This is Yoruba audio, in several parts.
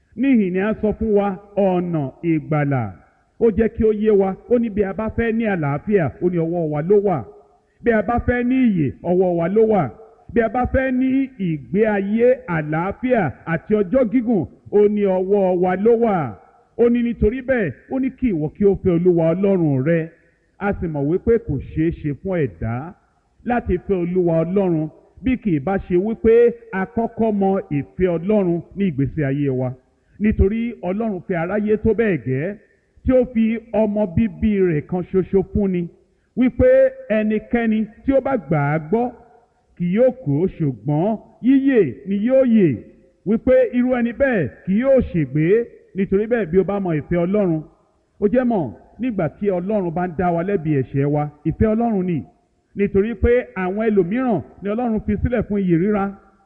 níhìn ni a sọ fún wa ọ̀nà ìgbàlà ó jẹ́ kí ó yé wa ó ní bí a bá fẹ́ ní àlàáfíà ó ní ọwọ́ wa ló wà bí a bá fẹ́ ní ìyè ọwọ́ wa ló wà bí a bá fẹ́ ní ìgbé ayé àlàáfíà àti ọjọ́ gígùn ó ní ọwọ́ wa ló wà ó ní nítorí bẹ́ẹ̀ ó ní kí ìwọ kí ó fẹ́ olúwa ọlọ́run rẹ a sì mọ̀ wípé kò ṣeé ṣe fún ẹ̀dá láti fẹ́ olúwa ọlọ́run bí kì í bá ṣe wípé a kọ́kọ́ mọ ìfẹ́ ọlọ́run ní ìgbésí ayé wa nítorí ọlọ́run fẹ́ aráyé tó bẹ́ẹ̀ gẹ́ tí ó fi ọmọ bíbí rẹ̀ kan ṣoṣo fúnni wípé ẹnikẹ́ni tí ó bá gbà á gbọ́ kì yóò kú ṣùgbọ́n yíyè ni yóò yè wípé irú ẹni bẹ́ẹ̀ kì yóò ṣègbé nítorí bẹ́ẹ̀ bí o bá mọ ìfẹ́ ọlọ́run ó jẹ́ mọ̀ nígbà tí ọlọ́run bá ń dá wa lẹ́bi ẹ̀ṣẹ̀ wa ìfẹ́ ọlọ́run ni nítorí pé àwọn ẹlòmíràn ni ọlọ́run fi sílẹ̀ fún iyì ríra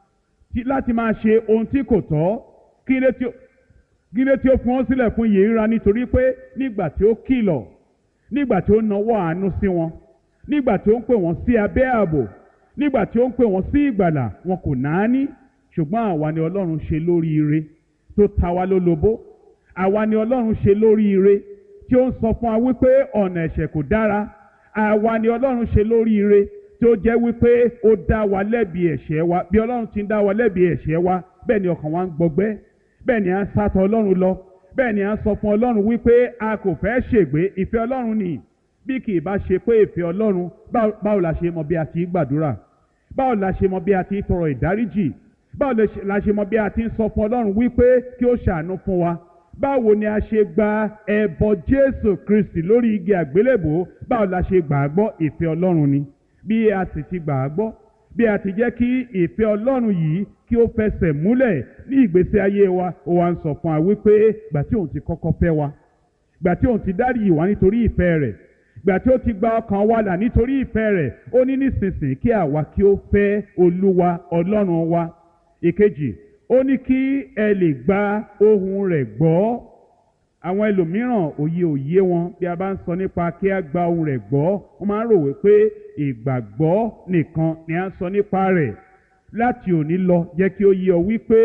láti máa ṣe ohun tí kò tọ́ kí lé tí ó gílé tí ó fún wọn sílẹ̀ fún yìí ríra nítorí pé nígbà tí ó kìlọ̀ nígbà tí ó nawọ́ àánú sí wọn nígbà tí ó ń pè wọ́n sí abẹ́ ààbò nígbà tí ó ń pè wọ́n sí ìgbàlà wọn kò náání ṣùgbọ́n àwa ni ọlọ́run ṣe lóríire tó ta wá lólobó àwa ni ọlọ́run ṣe lóríire tí ó ń sọ fún wa wípé ọ̀nà ẹ̀ṣẹ̀ kò dára àwa ni ọlọ́run ṣe lóríire tí ó jẹ́ wípé ó dá wa lẹ́bi ẹ̀ṣẹ̀ wa bí ọlọ́run ti ń dá wa lẹ́bi ẹ̀ṣẹ̀ wa bẹ́ẹ̀ ni ọkàn wa ń gbọgbẹ́ bẹ́ẹ̀ ni à ń sátọ̀ ọlọ́run lọ bẹ́ẹ̀ ni à ń sọ fún ọlọ́run wípé a kò fẹ́ ṣègbé ìfẹ́ ọlọ́run ni bí kì í bá ṣe pé ìfẹ́ ọlọ́run báwo la ṣe mọ bí a ti ń gbàdúrà báwo la ṣe mọ bí a ti ń tọrọ ìdáríjì báwo la ṣe mọ bí a ti ń sọ fún ọlọ́run wípé kí ó ṣàánú fún wa báwo ni a ṣe gba ẹbọ jésù kristi lórí igi àgbélébò báwo la ṣe gbà á gbọ́ ìfẹ́ ọlọ́run ni bí a sì ti gbà á gbọ́ bí a ti jẹ́ kí ìfẹ́ ọlọ́run yìí kí ó fẹsẹ̀ múlẹ̀ ní ìgbésí ayé wa ó wá ń sọ fún wa wípé gbà tí òun ti kọ́kọ́ fẹ́ wa gbà tí òun ti dárí ìwà nítorí ìfẹ́ rẹ̀ gbà tí ó ti gba ọkàn wa là nítorí ìfẹ́ rẹ̀ ó ní nísinsìnyí kí àwa kí ó fẹ́ olúwa ọlọ́run wa ìkejì ó ní kí ẹ lè gba ohùn rẹ̀ gbọ́ àwọn ẹlòmíràn òye òye wọn bí a bá ń sọ nípa kí a gba ohùn rẹ̀ gbọ́ wọ́n máa ń rò wípé ìgbàgbọ́ nìkan ni a ń sọ nípa rẹ̀ láti òní lọ jẹ́ kí ó yé ọ wípé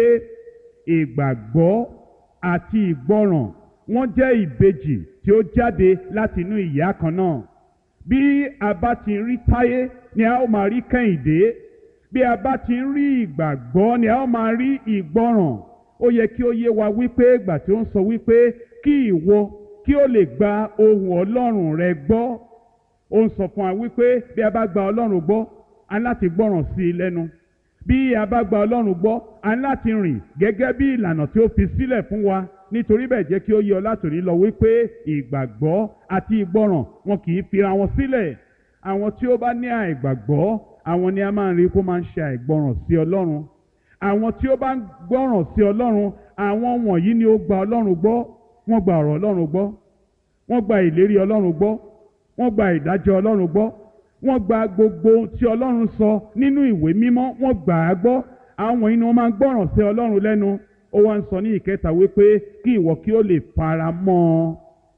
ìgbàgbọ́ àti ìgbọràn wọ́n jẹ́ ìbejì tí ó jáde láti inú ìyá kan náà bí a bá ti rí táyé ni a ó máa rí kẹ́hìndé bí a bá ti rí ìgbàgbọ́ ni a ó máa rí ìgbọràn ó yẹ kí ó yé wa wípé ìgbà tí ó ń sọ wípé kí ìwọ kí ó lè gba ohùn ọlọ́run rẹ gbọ́ ó ń sọ fún wa wípé bí a bá gba ọlọ́run gbọ́ a ní láti gbọ́ràn sí i lẹ́nu bí a bá gba ọlọ́run gbọ́ a ní láti rìn gẹ́gẹ́ bí ìlànà tí ó fi sílẹ̀ fún wa nítorí bẹ́ẹ̀ jẹ́ kí ó yé ọ látòní lọ wípé ìgbàgbọ́ àti ìgbọràn wọn kì í fira wọn sílẹ̀ àwọn tí ó bá ní àìgbàgbọ́ àwọn ni a máa ń rí kó máa ń ṣe àìgbọràn sí ọlọ́run àwọn tí ó bá ń gbọ́ràn sí ọlọ́run àwọn wọ̀nyí ni ó gba ọlọ́run gbọ́ wọ́n gba ọ̀rọ̀ ọlọ́run gbọ́ wọ́n gba ìlérí ọlọ́run gbọ́ wọ́n gba ìdájọ́ ọlọ́run gbọ́ wọ́n gba gbogbo tí ọlọ́run sọ nínú ìwé mímọ́ wọ́n gbà á gbọ́ àwọn wọ̀nyí ni wọ́n máa ń gbọ́ràn sí ọlọ́run lẹ́nu ó wá ń sọ ní ìkẹta wípé kí ìwọ kí ó lè fara mọ́ ọ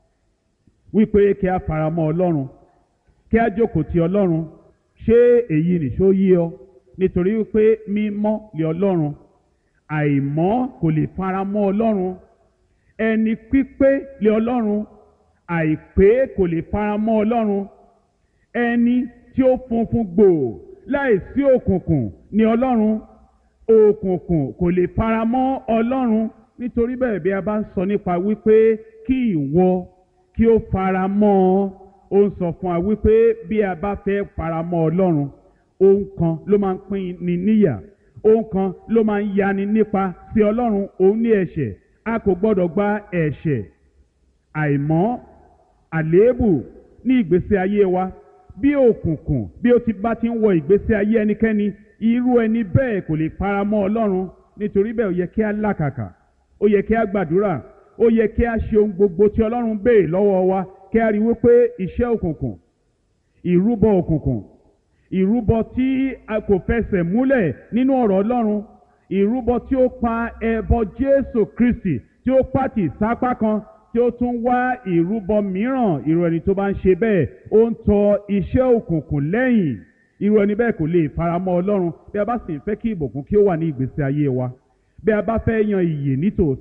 wípé kí a fara mọ́ ọlọ́run kí a jókòó ti ọlọ́run ṣé èyí nìṣó yé ọ nítorí wípé mímọ́ lé ọlọ́run àìmọ́ kò lè fara mọ́ ọlọ́run ẹni pípé lé ọlọ́run àìpé kò lè fara mọ́ ọlọ́run ẹni tí ó funfun gbòò láìsí òkùnkùn ní ọlọ́run òkùnkùn kò lè fara mọ́ ọlọ́run nítorí bẹ́ẹ̀ bí a bá ń sọ nípa wípé kí ìwọ kí ó fara mọ́ ọ ó ń sọ fún wa wípé bí a bá fẹ́ fara mọ́ ọlọ́run ohun kan ló máa ń pín ni níyà ohun kan ló máa ń yani nípa sí ọlọ́run òun ní ẹ̀ṣẹ̀ a kò gbọ́dọ̀ gba ẹ̀ṣẹ̀ àìmọ́ àléébù ní ìgbésí ayé wa bí òkùnkùn bí ó ti bá ti ń wọ ìgbésí ayé ẹnikẹ́ni irú ẹni bẹ́ẹ̀ kò lè fara mọ́ ọlọ́run nítorí bẹ́ẹ̀ ó yẹ kí a làkàkà ó yẹ kí a gbàdúrà ó yẹ kí a ṣe ohun gbogbo tí ọlọ́run béè lọ́wọ́ wa kí a rí wípé iṣẹ́ òkùnkùn ìrúbọ òkùnkùn ìrúbọ tí a kò fẹsẹ̀ múlẹ̀ nínú ọ̀rọ̀ ọlọ́run ìrúbọ tí ó pa ẹbọ jésù kristi tí ó pàtì sápá kan tí ó tún wá ìrúbọ mìíràn irú ẹni tó bá ń ṣe bẹ́ẹ̀ ó ń tọ iṣẹ́ òkùnkùn lẹ́yìn irú ẹni bẹ́ẹ̀ kò lè faramọ́ ọlọ́run bí a bá sì ń fẹ́ kí ìbùkún kí ó wà ní ìgbésí ayé wa bí a bá fẹ́ yan ìyè nítòótọ́